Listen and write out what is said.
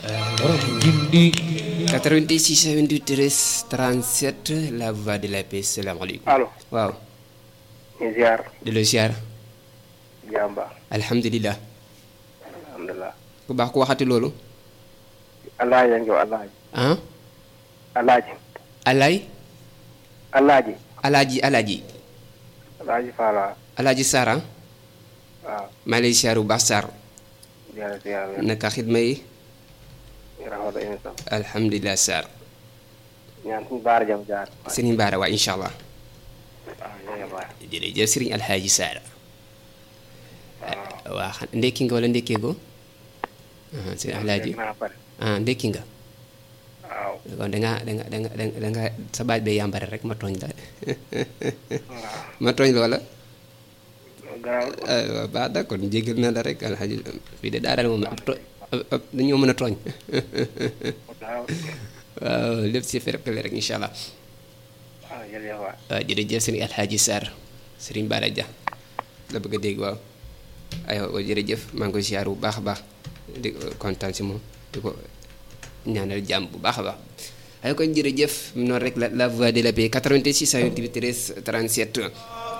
86 28 37 la voix de la paix salaamaaleykum. allo waaw. ñu ziar di la ziar. jàmba alhamdulilah. alhamdulilah ku baax ku waxati loolu. alaaji a ngi alaaji ah. alaaji Alay. alaaji Alaaji Alaaji. alaaji Faala Alaaji Sara. waaw maa ngi lay ziar bu baax Sarr. ziar ziar naka xidma yi. ñu rafetlu émission alhamdulilah Sarr. ñaan suñu baara jam jaar Serigne Bara waa incha allah. waaw ñooy baar jërëjëf Serigne Alhaji Sara. waa xam ndekki nga wala ndekkee go. ah Serigne Alhaji naa pare ah ndekki nga. waaw kon da ngaa da nga da nga da nga sa baaj bee yàmbare rek ma tooñ la ma tooñ loola. garaaw ah waaw baax na kon jégal na la rek alxaji fii de daanaka moom ab to ab dañoo mën a tooñ garaaw waaw lépp si ferkale rek incha allah waaw jërëjëf waay waaw jërëjëf sëriñ Alxaaji Sarr sëriñ Bara Dia la bëgg a dégg waaw aywa jërëjëf maa ngi koy siyaar bu baax a baax di kontaan si moom di ko ñaanal jàmm bu baax a baax ay kon jërëjëf noonu rek la la voix de la paix 88 628 13 37